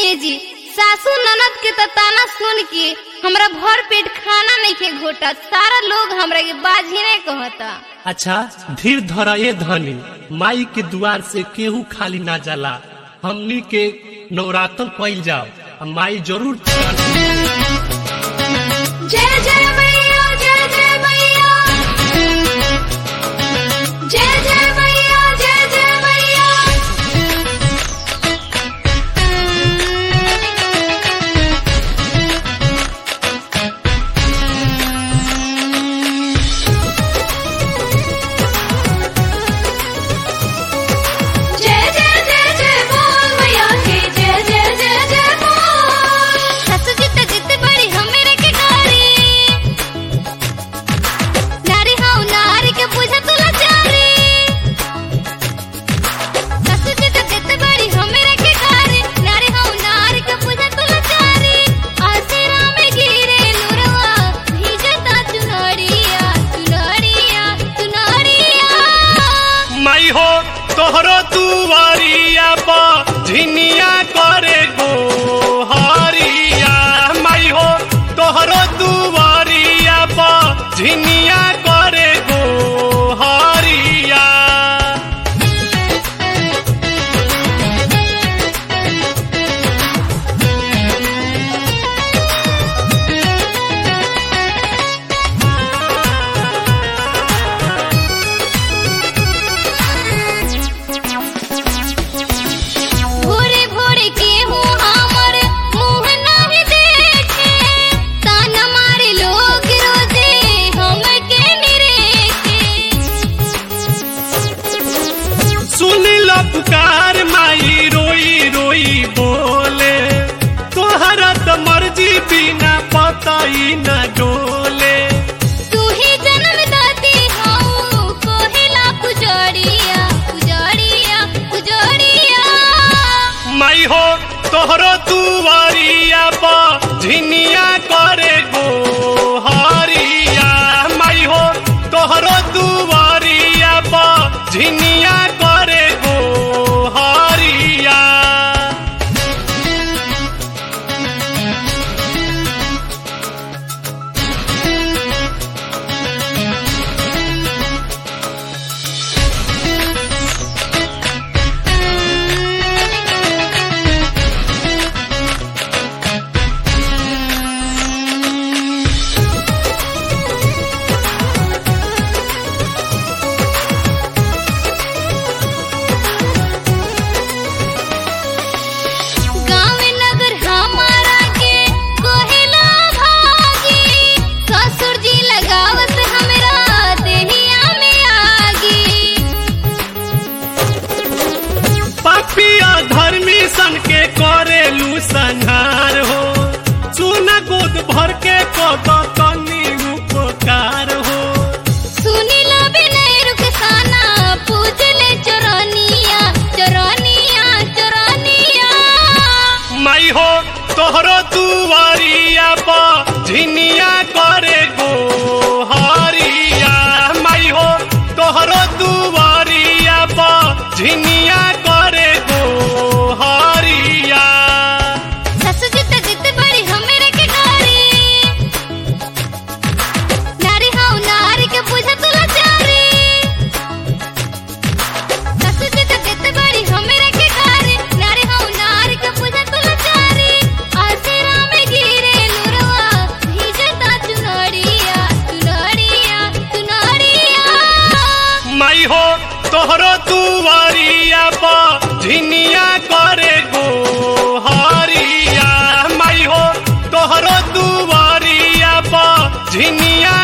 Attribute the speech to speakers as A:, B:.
A: जी सासू ननद के त ताना सुन के हमरा भर पेट खाना नहीं के घोटा सारा लोग हमरा के बाजी नहीं कहता
B: अच्छा धीर धर ए धनी माई के दुआर से केहू खाली ना जाला हमनी के नवरात्र कइल जाओ आ माई जरूर
A: जय जय मैया जय जय मैया जय जय मैया जय जय मैया जय जय जय जय बोल मैया के जय जय जय जय बोल ससु जी त जित बड़ी हमरे के गारी नारी हाउ नारी के बुझा तुला चारी ससु जी त जित बड़ी हमरे के गारी नारी हाउ नारी के बुझा तुला चारी आसरा में गिरे लुरवा भीजता चुनरिया चुनरिया चुनरिया
B: माई हो तोहरो दुआरिया पर झिनिया करे गो हरिया माई हो तोहरो दुआरिया पर झिनिया करे गो हरिया
A: भोरे भोरे के हूँ हमर मुँह नहीं देखे ताना मारे लोग रोजे हमके निरेखे
B: सुन लो पुकार माई रोई रोई बोले तोहरा तो मर्जी बिना पताई न डोले
A: तू ही जन्म दाती हूँ कोहिला पुजड़िया पुजड़िया पुजड़िया
B: माई हो तोहरो दुआरिया पर झिनिया करे गो हरिया माई हो तोहरो दुआरिया पर झिनिया करे गो हरिया
A: गाँव नगर हमारा के कोहिला भागी ससुर जी लगावत हमरा देहिया में आगी
B: पापिया धर्मी सन के करेलू संहार हो सुना गोद भर के कद तनी उपकार हो
A: सुनीला विनय रुखसाना पूजले चोरनिया चोरनिया चोरनिया
B: माई हो तोहरो दुआरिया पर झिनिया करे गो हरिया माई हो तोहरो दुआरिया पर झिनिया करे गो हरिया
A: ससु जी त जित बड़ी हमरे के गारी नारी हाउ नारी के बुझा तुला चारी ससु जी त जित बड़ी हमरे के गारी नारी हाउ नारी के बुझा तुला चारी आसरा में गिरे लुरवा भीजता चुनरिया चुनरिया चुनरिया
B: माई हो तोहरो दुआरिया पर झिनिया करे गो हरिया माई हो तोहरो दुआरिया पर झिनिया